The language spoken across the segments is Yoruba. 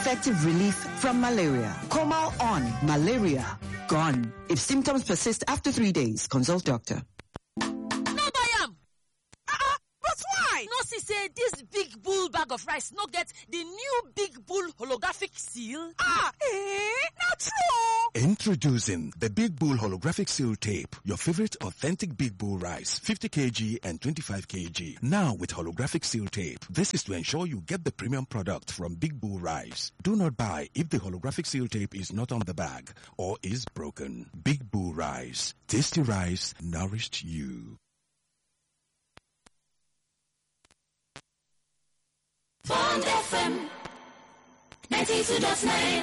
effective relief from malaria. Comal on malaria gone. If symptoms persist after three days, consult doctor. no buy am ah but why no see say dis big bull bag of rice no get di new big bull holographic seal ah eh na true Introducing the Big Bull Holographic Seal Tape, your favorite authentic Big Bull rice, 50 kg and 25 kg. Now with holographic seal tape. This is to ensure you get the premium product from Big Bull Rice. Do not buy if the holographic seal tape is not on the bag or is broken. Big Bull Rice. Tasty rice nourished you. Bond FM 92.9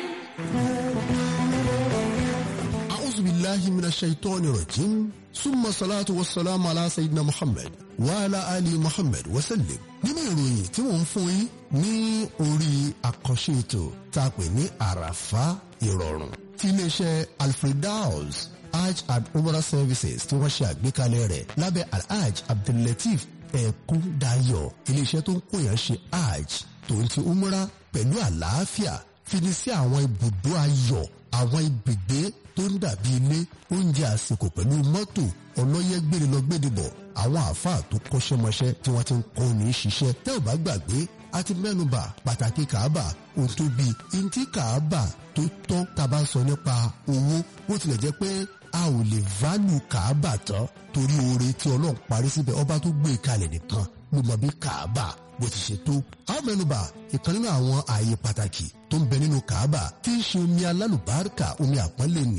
أعوذ بالله من الشيطان الرجيم ثم الصلاة والسلام على سيدنا محمد وعلى آل محمد وسلم nínú ìròyìn tí wọ́n ń fún yín ní orí àkànṣe ètò tá a pè ní àràfá ìrọ̀rùn tí iléeṣẹ́ alfredaus hajj and umrah services tí wọ́n ṣe àgbékalẹ̀ rẹ̀ lábẹ́ alhaj abdullateef ẹ̀kúndayọ̀ iléeṣẹ́ tó ń kóyàn ṣe hajj tó ń ti umrah pẹ̀lú àlàáfíà fini sí àwọn ibùdó ayọ̀ àwọn ibùgbé tó ń dàbí ilé oúnjẹ àsìkò pẹ̀lú mọ́tò ọlọ́yẹ́ gbére lọ gbére bọ̀ àwọn àáfàá tó kọ́ṣẹ́mọṣẹ́ tí wọ́n ti ń kọ́ ní ṣiṣẹ́ tẹ́ ò bá gbàgbé a ti mẹ́nubà pàtàkì kàábà ohun tó bí ntí kàábà tó tọ́ tá a bá sọ nípa owó bó tilẹ̀ jẹ́ pé a ò lè válù kàábà tán torí oore tí ọlọ́run parí síbẹ̀ ọba tó gbé e kalẹ̀ nìkan ló mọ bí kàábà bó ti ṣe tó. a ó mẹ́nubà ìkan nínú àwọn ààyè pàtàkì tó ń bẹ nínú kàábà tí ń ṣe omi alálùbáríkà omi àpọ́nlé ní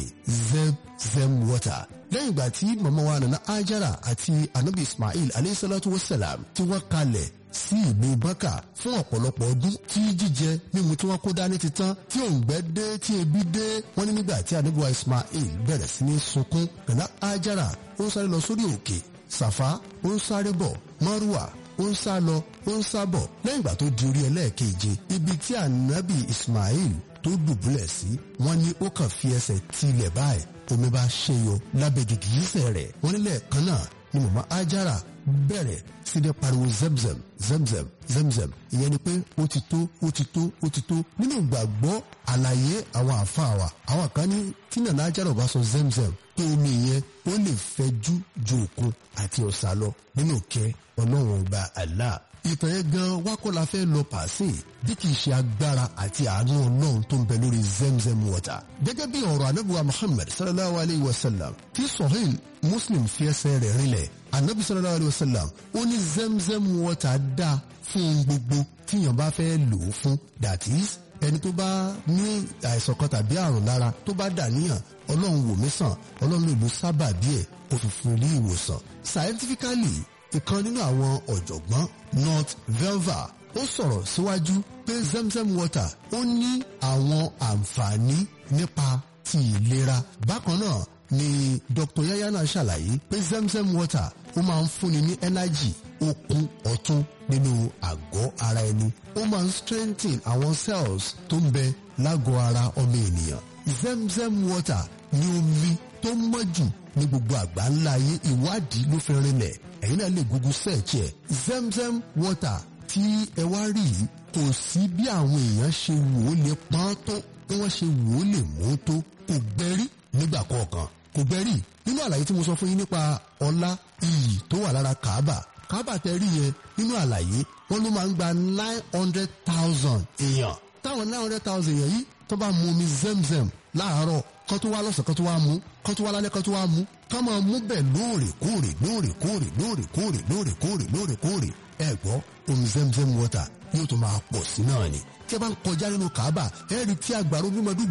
zemzem water. lẹ́yìn ìgbà tí màmá wa nana ajara àti anabi ismail aleyhisalatu wasalam tí wọ́n kalẹ̀ sí ìlú bákà fún ọ̀pọ̀lọpọ̀ ọdún tí jíjẹ mímu tí wọ́n kó dání ti tán tí òǹgbẹ́ dé tí ebi dé wọ́n ní nígbà tí anabi wa ismail bẹ̀rẹ̀ sí ní sunkún nana ajara ó ń sáré lọ sórí òkè sàfá ó ń sáré bọ̀ márùwà ó ń sá lọ ó ń sá bọ̀ lẹ́yìn ìgbà tó di orí ẹlẹ́ẹ̀keje ibi tí ànábì ismail tó dùbúlẹ̀ sí wọ́n ní ó kàn fi ẹsẹ̀ tilẹ̀ báyìí omi bá ṣe yọ lábẹ́ gìgísẹ̀ rẹ̀ wọ́n nílẹ̀ kan náà ni màmá ajara bẹ̀rẹ̀ sí ní pariwo zemzem zemzem zemzem ìyẹn ni pé ó ti tó ó ti tó ó ti tó nínú ìgbàgbọ́ àlàyé àwọn àáfàá wa àwọn kan ní tí nàná ajara ò bá sọ zemzem pé omi yẹn ó lè fẹjú ju òkun àti ọ̀sà lọ nínú kẹ́ ọlọ́run ọba Allah ìtàn yẹn gan wákọ́ la fẹ́ lọ pàṣẹ bí kì í ṣe agbára àti àánú ọlọ́run tó ń bẹ lórí zemzem water. gẹ́gẹ́ bí ọ̀rọ̀ anábìwá muhammad sallallahu alayhi wa sallam tí sahih muslim fi ẹsẹ̀ rẹ̀ rinlẹ̀ anabi sallallahu alayhi wa sallam ó ní zemzem water dá fún ohun gbogbo tíyàn bá fẹ́ lò ó fún that is ẹni tó bá ní àìsàn kan tàbí àrùn lára tó bá dà níyàn ọlọ́run wò mí sàn ọlọ́run lè lo sábàbí ẹ̀ kó fi fún ní ìwòsàn scientifically ìkan nínú àwọn ọ̀jọ̀gbọ́n north velva ó sọ̀rọ̀ síwájú pé zemzem water ó ní àwọn àǹfààní nípa ti ìlera bákan náà ni dr yayana ṣàlàyé pé zemzem water ó máa ń fúnni ní energy okun ọ̀tún nínú àgọ́ ara ẹni ó máa ń strengthen àwọn cells tó ń bẹ lágọ̀ọ́ ara ọmọ ènìyàn zemzem water ní omi tó mọ́ jù ní gbogbo àgbáńlá ayé ìwádìí ló fi rinlẹ̀ ẹ̀yin náà lè google search ẹ̀ zemzem water tí ẹ wá rí yìí kò sí bí àwọn èèyàn ṣe wò ó lè pọ́n tó bí wọ́n ṣe wò ó lè mú tó kò gbẹ́rí nígbà kọ̀ọ̀kan kò gbẹ́rí nínú àlàyé tí mo sọ fún yín nípa ọlá iyì tó wà lára kaaba kaaba tẹ rí yẹn nínú àlàyé wọn ló máa ń gba nine hundred thousand èèyàn táwọn nine hundred thousand èèyàn yìí tó bá mu omi zemzem láàárọ̀ kán tó wá lọ́sàn kán tó wá mú kán tó wá lálẹ́ kán tó wá mú ká máa mú bẹ́ẹ̀ lóòrèkóòrè lóòrèkóòrè lóòrèkóòrè lóòrèkóòrè lóòrèkóòrè ẹ gbọ́ omi zemzem water yóò tó máa pọ̀ sí náà ni tí a bá ń kọjá nínú kaaba ẹ rí tí agbára omi máa dún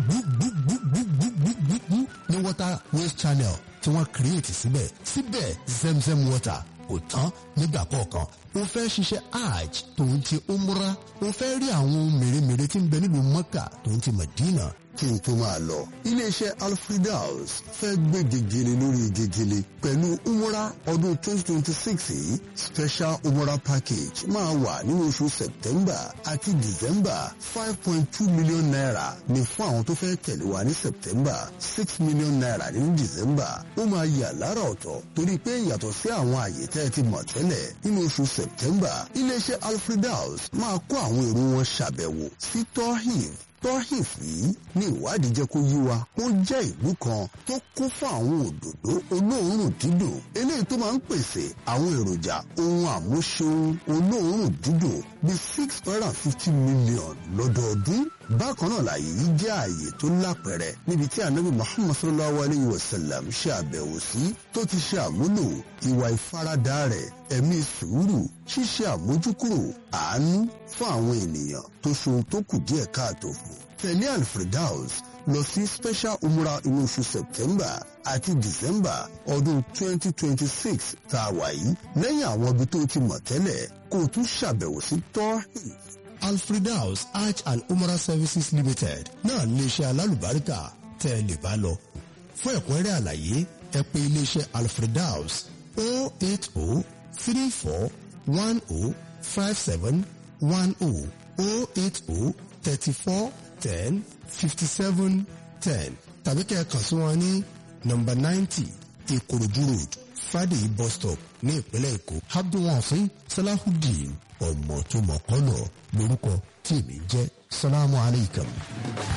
gbúgbúgbúgbúgbúgbú ní water waste channel tí wọ́n create síbẹ̀ síbẹ̀ zemzem water kò tán nígbà kọ̀ọ̀kan o fẹ́ ṣiṣẹ́ hajj tòun ti umra o fẹ́ rí àwọn ohun mèremère tí ń bẹ nílùú mọ́kà tòun ti madina kí n tó máa lọ. iléeṣẹ́ alfredaus fẹ́ gbé gegele lórí gegele pẹ̀lú umra ọdún 2026 yìí special umra package máa wà nínú oṣù september àti december 5.2 million naira ní fún àwọn tó fẹ́ tẹ̀lé wa ní september 6 million naira ní december ó máa yà lára ọ̀tọ̀ torí pé yàtọ̀ sí àwọn àyè tẹ́ ẹ ti mọ̀ tẹ́lẹ̀ nínú oṣù september iléeṣẹ́ alfredaus máa kó àwọn èrò wọn ṣàbẹ̀wò sí tohiv tọ́hìf yìí ní ìwádìí jẹ́ kó yí wa ó jẹ́ ìlú kan tó kún fún àwọn òdòdó olóòórùn dídùn eléyìí tó máa ń pèsè àwọn èròjà ohun àmúṣeun olóòórùn dídùn bíi six hundred and fifty million lọ́dọọdún bákan náà láàyè yìí jẹ́ ààyè tó lápẹ̀rẹ̀ níbi tí anabi muhammad sallallahu alayhi wa sallam ṣe àbẹ̀wò sí tó ti ṣe àmúlò ìwà ìfaradà rẹ̀ ẹ̀mí sùúrù ṣíṣe àmójúkúrò àánú fún àwọn ènìyàn tó ṣohun tó kù díẹ̀ káàtó fún. tẹ̀lé alfredaus lọ sí special umra inú oṣù september àti december ọdún 2026 tá a wà yìí lẹ́yìn àwọn ibi tó ti mọ̀ tẹ́lẹ̀ kó o tún ṣàbẹ̀wò sí tọ́hìn alfredaus hajj and umrah services limited náà iléeṣẹ́ alálùbáríkà tẹ́ ẹ lè bá lọ. fún ẹ̀kúnrẹ́rẹ́ àlàyé ẹ pè iléeṣẹ́ alfredaus o eight o three four one o five seven one o o eight o thirty four ten fifty seven ten tàbí kẹ́ ẹ kàn sí wọn ní nọ́mbà ninety ìkòròdú road friday bus stop ní ìpínlẹ̀ èkó abdulwafi salahudeen ọmọ tó mọ̀ kọ́lọ̀ lórúkọ tí èmi jẹ́ salamu aleykum.